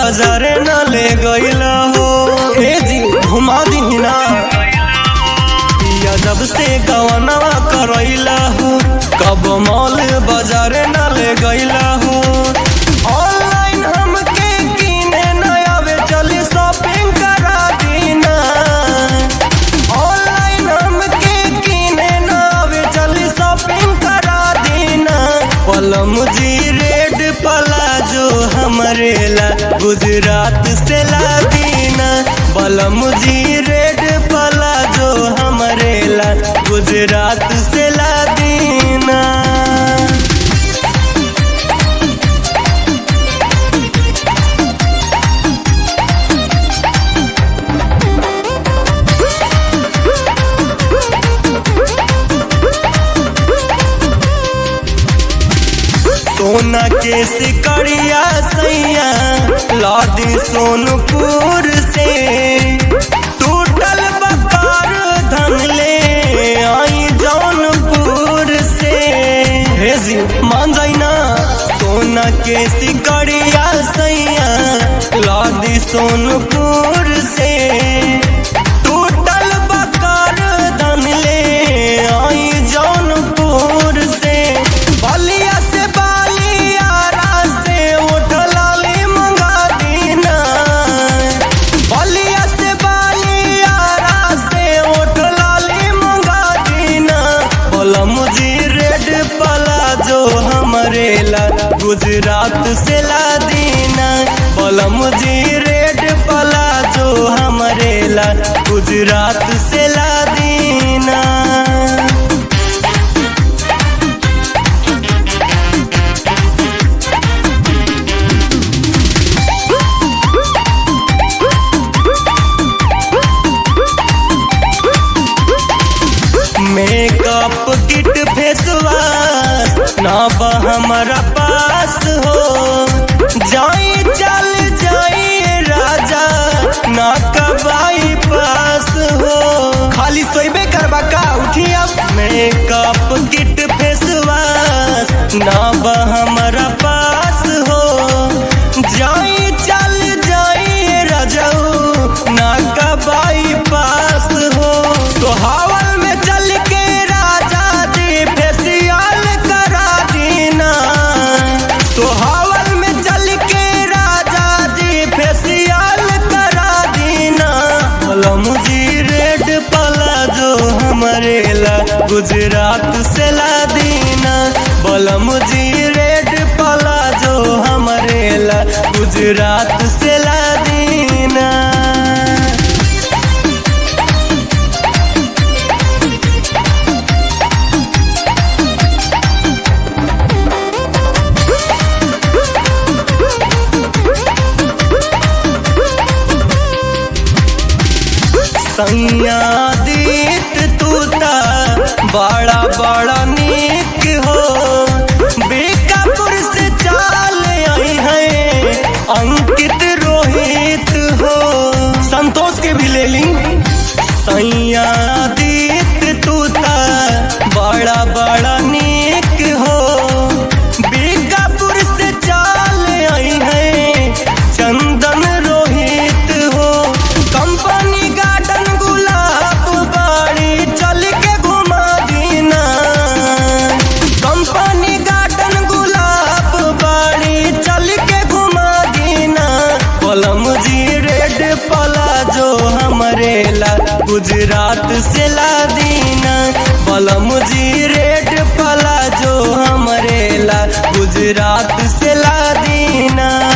बाजार न ले गईला हो ए जी घुमा दी ना पिया जब से गवनवा करैला हो कब मॉल बाजार न ले गईला हो ऑनलाइन हमके किने न आवे चली शॉपिंग करा दीना ऑनलाइन हमके किने न आवे चली शॉपिंग करा दीना पलम जी रेड प्लाजो हमरे ला गुजरात से ला दीना बलम जी रेड प्लाजो हमरे ला गुजरात से ला दीना सोना के सिकड़िया सैया लादी सोनपुर से टूटल बकार धन ले आई जौनपुर से हे जी मान जाई ना सोना के सिकड़िया सैया लादी सोनपुर से टूटल बकार धन ले आई जौनपुर से बलिया से बालियारा से उठलाली मंगा दीना बलिया से बालियारा से उठलाली मंगा दीना बोला मुझे रेड प्लाजो हमरे ला गुजरात से ला दीना बोला मुझे रेड प्लाजो हमरे ला गुजरात से ला दीना मेकअप किट फेसवाश ना बा हमारा पास हो जाई चल जाई राजा ना कबाई पास हो खाली सोइबे करबा का उठी अब मेकअप किट फेसवाश ना बा हमारा पास हो जाई चल जाई राजाऊ ना कबाई पास हो सोहावल में चल के राजा जी फेसियल करा दीना सोहावल में चल के राजा जी फेसियल करा दीना बोलो मुझे रेड प्लाजो हमरे ला गुजरात से ला दीना बोलो मुझे रेड प्लाजो हमरे ला गुजरात से ला दीना सैया दीत तूता बड़ा बड़ा नीक हो बीकापुर से चाल आई है अंकित रोहित हो संतोष के भी ले ली सैया दीत तूता बड़ा बड़ा नीक हो बीकापुर से चाल आई है चंदन रोहित हो कंपनी गार्डन गुलाब बाड़ी चल के घुमा दीना कंपनी गार्डन गुलाब बाड़ी चल के घुमा दीना पलम जी रेड प्लाजो हमरे ला गुजरात से ला दीना पलम जी रेड प्लाजो हमरे ला गुजरात से ला दीना